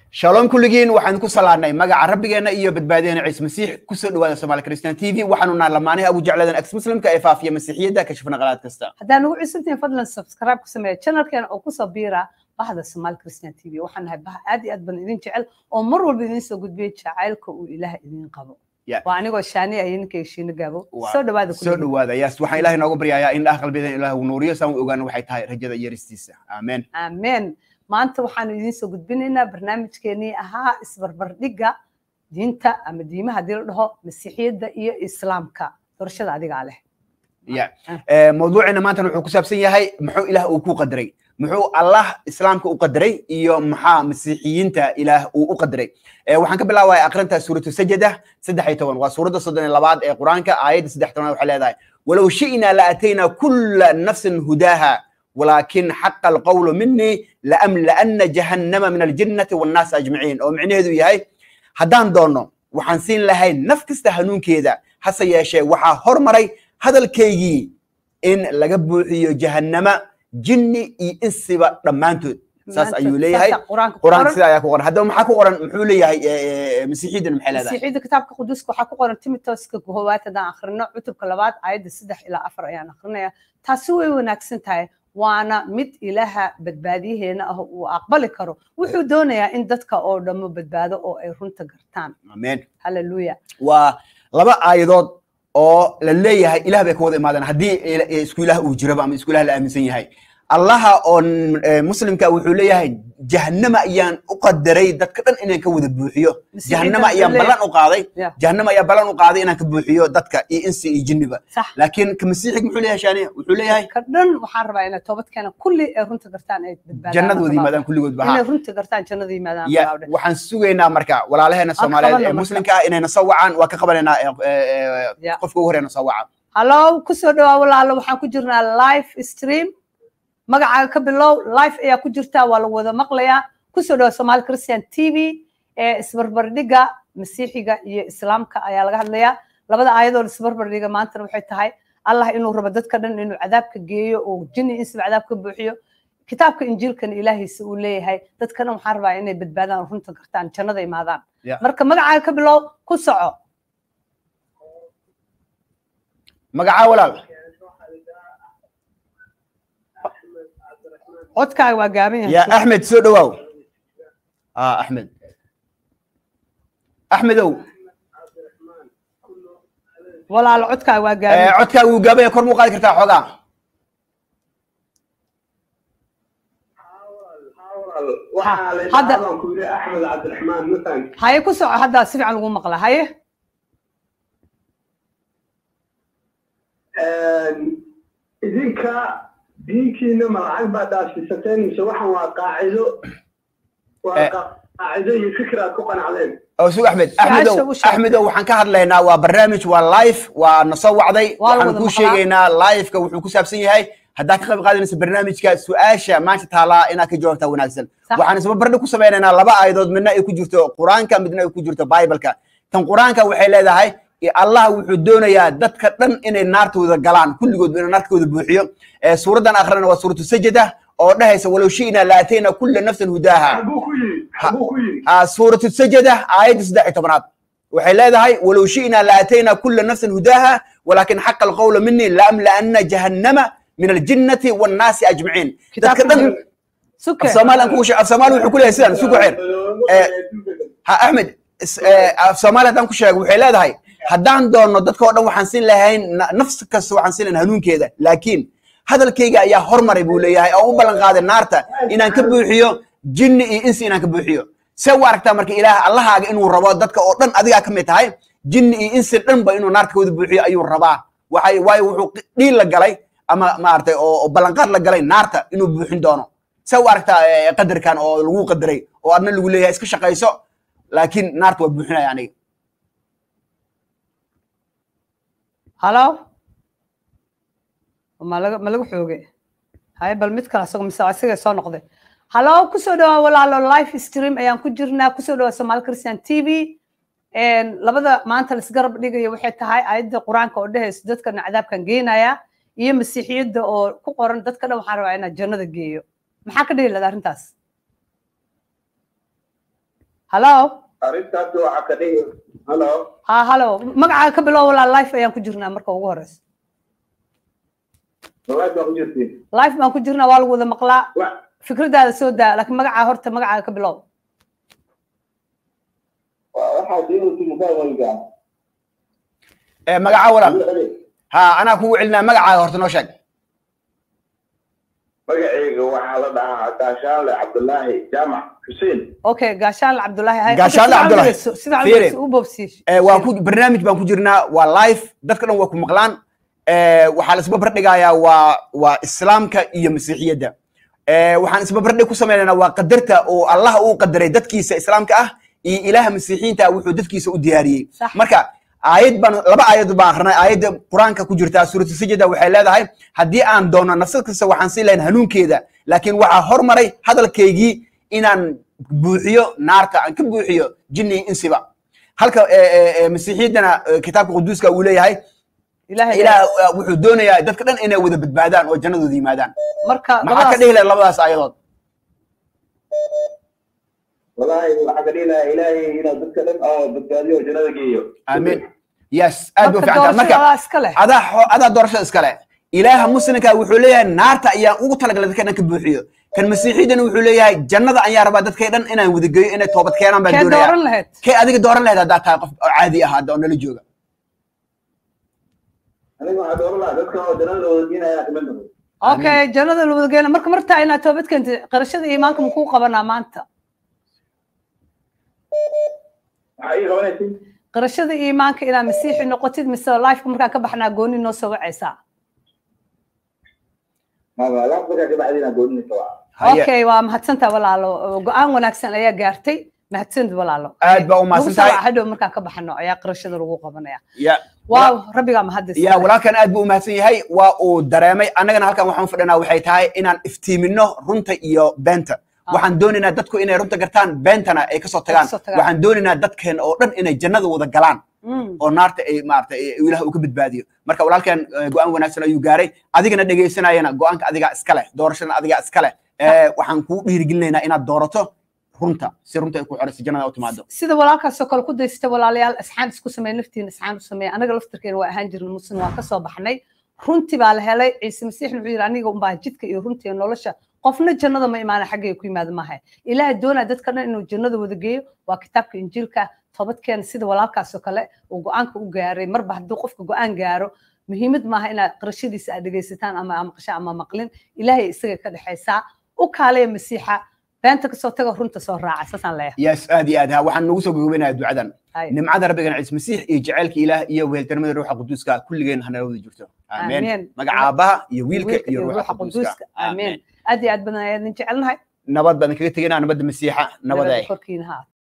shalom kulligiin waxaan ku salaadnay magaca rabbigeena iyo badbaadiyeena ciise masiix kusoo dhawaada somaali christian t v waxaanu nahay lamaanaha abu jecladan ex muslimka ee faafiya masiixiyadda kashifna qalaad kasta haddaan ugu cusubtihin fadlan subscribe ku sameeya channelkeena oo kusoo biira bahda somaali christian t v waxaan nahay bah aad iyo aad baan idin jecel oo mar walba idin soo gudbiya jacaylka uu ilaah idin qabo waa anigoo shaani iyo ninkay shiino gaabo soo dhawaada soo dhawaada yes waxaan ilahay nooga baryayaa in dhaah qalbiyadan ilaah uu nuuriyo saan u ogaano waxay tahay rajada yaristiisa aamen aamen maanta waxaanu idiin soo gudbinaynaa barnaamijkeenii ahaa isbarbardhigga diinta ama diimaha haddii la dhaho masiixiyadda iyo islaamka doorashada adigaa leh ya mawduucina maantana wuxuu ku saabsan yahay muxuu ilaah uu ku qadaray muxuu allah islaamka u qadaray iyo maxaa masiixiyiinta ilaah uu u qadaray waxaan ka bilaabaya aqrinta suuratu sajada saddex iyo toban waa suuradda soddon iyo labaad ee qur-aanka aayadda saddex tobanaad waxay leedahay walow shi'na la ataynaa kulla nafsin hudaaha ولكن حق القول مني لأملأن جهنم من الجنة والناس أجمعين أو معنى هذا يهي هدان دونو waxaan siin lahayn naf kasta hanuunkeeda hase yeeshee waxaa hormaray hadalkaygii in laga buuxiyo jahannama jinni iyo insiba dhammaantood saas ayuu leeyahay qur-aanka sida ayaa ku qoran haddaba maxaa ku qoran muxuu leeyahay masiixiyadan maxay leedahay masiixiyadda kitaabka quduuska waxaa ku qoran timotooska koowaad haddaan akhrino cutubka labaad aayadda saddex ilaa afar ayaan akrinaya taasi way wanaagsan tahay waana mid ilaaha badbaadiyaheena ah uu aqbali karo wuxuu doonayaa in dadka oo dhammo badbaado oo ay runta gartaan amen halleluya waa laba aayadood oo la leeyahay ilah bay ka wada imaadeen haddii isku ilaah uu jiraba ama isku ilaah la aaminsan yahay allaha oo muslimka wuxuu leeyahay jahannama ayaan u qadaray dadka dhan inaan ka wada buuxiyo jahannama ayaan ballan u qaaday jahannama ayaa ballan u qaaday inaan ka buuxiyo dadka iyo insi iyo jinniba laakiin ka masiixig muxuu leeyahay shaaniya wuxuu leeyahay ka dhan waxaan rabaa inay toobad keena kulli ay runta gartaan ay badbaadaan jannada wada yimaadaan kulligood ba inay runta gartaan jannada yimaadaan waxaan sugaynaa marka walaalaheena soomaaliyeed ee muslimka ah inayna soo wacaan waa ka qabanaynaa qofka ugu horeena soo wacaan hallo kusoo dhawaa walaalo waxaan ku jirnaa live stream magacaaga ka bilow life ayaa ku jirtaa waa lagu wada maqlayaa kusoo dhawa somaali christian t v ee isbarbardhigga masiixiga iyo islaamka ayaa laga hadlayaa labada aayadoo isbarbardhiga maantana waxay tahay allah inuu rabo dadka dhan inuu cadaabka geeyo oo jinni insiba cadaab ka buuxiyo kitaabka injiilkana ilaahiisa uu leeyahay dadka dhan waxaan rabaa inay badbaadaan runta gartaan jannada imaadaan marka magacaaga ka bilow ku soco magacaa walaal codkaaga waa gaaban yahay ya axmed soo dhawaaw axmed axmedow walaalo codkaaga waa gaaban codkaaga wuu gaaban yahay kor muu qaadi kartaa xoogaa hadda haye ku soco hadda si fiican lagu maqla haye idinka diinkiina ma lacag baa dhaafsiisateen mise waxaan waa qaacido waa qaacido iyo fikir aad ku qanacdeen sug axmed axmedow axmedow waxaan ka hadlaynaa waa barnaamij waa live waa na soo wacday waxaan kuu sheegaynaa liveka wuxuu ku saabsan yahay haddaad ka qayb qaadanayso barnaamijka su-aasha maanta taalaa inaad ka jawaabtaa wanaagsan waxaan isba bardhi ku samaynaynaa laba aayadood midna ay ku jirto qur-aanka midna ay ku jirto bibleka tan qur-aanka waxay leedahay allah wuxuu doonayaa dadka dhan inay naartooda galaan kulligood inuu naartooda buuxiyo suuraddan akhrina waa suuratu sajada oo dhahaysa walow shi'na laatayna kulla nafsin hudaaha suuratu sajada aayadda saddex iyo tobanaad waxay leedahay walow shi'na laatayna kulla nafsin hudaaha walaakin xaqa alqawla mini laamla'anna jahannama min aljinnati wannaasi ajmaciin dadka dhan afsoomaali afsoomaali wuxuu ku leeyahay sidan sugu xeer ha axmed afsoomaali haddaan ku sheego waxay leedahay haddaan doonno dadka oo dhan waxaan siin lahayn nafs kasta waxaan siin lahayn hanuunkeeda laakiin hadalkayga ayaa hormaray buu leeyahay oo u ballan qaaday naarta inaan ka buuxiyo jinni iyo insi inaan ka buuxiyo see u aragtaa marka ilaah allahaaga inuu rabo dadka oo dhan adigaa ka mid tahay jinni iyo insi dhanba inuu naarta ka wada buuxiyo ayuu rabaa waxay waayo wuxuu dhiil la galay ama maaragtay oo ballanqaad la galay naarta inuu buuxin doono see u aragtaa qadarkan oo lagu qadaray oo adna lagu leeyahay iska shaqayso laakiin naarta waa buuxinaya aniga halo ma laga ma lagu xoogay haye bal mid kale asago mise isaga soo noqday halo kusoo dhawaa walaalo live stream ayaan ku jirnaa kusoo dhawaa somaali christian t v labada maanta laisgarab dhigayo waxay tahay aayadda qur-aanka oo dhehayso dadkana cadaabkan geenaya iyo masiixiyadda oo ku qoran dadka dhan waxaan rabaa inaan jannada geeyo maxaa ka dhihi lahda arrintaas hallo arrintaas waxaa ka dhigi halo ha hallo magacaaga ka bilow walaa life ayaan ku jirnaa marka ugu horeysa wallahi baa ku jirtiin life baan ku jirnaa waa lagu wada maqlaa Wa- fikradaada soo daa laakiin magacaa horta magacaaga ka bilow wa- waxaa diintu mukaawayga Eh, magaca walaal ha anaa kugu celinaa magacaaga horta noo sheeg magacayga waxaa la dhahaa gaashaanle cabdulaahi jaamac xuseen okay gaashaanle cabdulaahi hay Gaashaanle Hadda Cabdulaahi. sida sida Fiiri. u boobsiish Eh, waa ku barnaamij baan ku jirnaa waa live dadka dhan waa ku maqlaan Eh, waxaa la isbabar dhigayaa waa waa islaamka iyo masiixiyadda Eh, waxaan isbabardhig ku sameynaynaa waa qadarta oo allah uu qadaray dadkiisa islaamka ah iyo ilaaha masiixiyiinta ah wuxuu dadkiisa u diyaariyey Sax. marka aayad baan laba aayad baan akrinay aayadda qur-aanka ku jirta suuratu sajda waxay leedahay haddii aan doono nafsad kasta waxaan siin lahayn hanuunkeeda laakiin waxaa hormaray hadalkaygii inaan buuxiyo naarta aan ka buuxiyo jinni iyo insiba halka eh, eh, eh, masiixiyaddana eh, kitaabka quduuska uu leeyahay ilaahay ilaah eh, wuxuu doonayaa dadka dhan inay wada badbaadaan oo jannadooda yimaadaan marka maxaa ka labadaas dhihi lahay labadaas aayadood wallaahi waxaa ka dhihi lahaa ilaahay inuu dadka dhan oo badbaadiyo oo jannada geeyo amiin yes aad buu marka fiican tahay doorashada marka adaa iska leh adaa xo- adaa doorashada iskale ilaaha muslimka wuxuu leeyahay naarta ayaan ugu talagalay dadka dhan ka buuxiyo kan masiixiidana wuxuu leeyahay jannada ayaan rabaa dadka dhan inaan wada geeyo inay toobad keenaan baan kee doonaya dooran lahayd kee adiga dooran lahayd haddaa tahay qof oo caadi ah hadda oo nala jooga aniga waxaa dooran lahaa dadka oo jannada wada diinaya kamid noqdo okay jannada la wada geena marka martaa inaad toobad keentay qarashada iimaanka makuu qabanaa maanta waxaa ii qabanaysin qarashada iimaanka inaad masiixi noqotid mise lifeka markaa ka baxnaa gooni noo soo wacaysaa maba laafka ka bacdina goonina waa Haye, okay waa mahadsantaa walaalo go-aan wanaagsan ayaa gaartay mahadsanid walaalo aad baa u lagu mahadsan soo tahay waca hadhow markaan ka baxno ayaa qarashada lagu qabanaya ya waaw rabbigaa mahadis ya walaalkan aad buu u mahadsan yahay waa uu dareemay annagana halkan waxaan fadhinaa waxay tahay inaan iftiimino runta iyo beenta Ah. waxaan doonaynaa dadku inay runta gartaan beentana ay kasoo tagaan kasoo tagaan. waxaan doonaynaa dadkeena oo dhan inay jannada wada galaan Mm. oo naarta ay maarata ilaah uu ka badbaadiyo marka walaalkan eh, go-aan wanaagsan ayuu gaaray adigana dhegaysanayana go-aanka adigaa iska leh doorashadana adigaa iska leh Eh, waxaan kuu dhiirigelinaynaa inaad doorato runta si runta ay ku xorayso jannada u timaado sida walaalkaasoo kale ku daysata walaalayaal isxaan isku sameey naftiina isxaan u sameeya anaga laftirkeena waa ahaan jirna muslim waa kasoo baxnay runtii baa la helay ciise masiix wuxuu yidhi aniga unbaa jidka iyo runta iyo nolosha qofna jannada ma imaana xaggay ku yimaada maaha ilaaha doonaa dadka dhan inuu jannada wada geeyo waa kitaabka injiilka toobadkeena sida walaalkaasoo kale uu go-aanka u gaaray marba hadduu qofka go-aan gaaro muhiimad maaha inaad qarashadiisa aad dhegaysataan ama aad maqashaan ama maqlin ilaahay isaga ka dhexaysaa u kaalaya masiixa beenta kasoo taga runta soo raaca saasaan leeyahay yes aad iyo aad ha waxaan nagu soo gogobinayaa ducadan Hay. nimcada rabbigana ciise masiix iyo jacaylka ilaah iyo weheltarnimada ruuxa quduuska kulligeen hanala wada jirto Amiin. aamen magaca aabaha iyo wiilka wiilka iyo ruuxa quduuska aamin aad iyo aad badan ayaan jecelnahay nabad baan kaga tegaynaa nabadda masiixa nabada nabada korkiina ha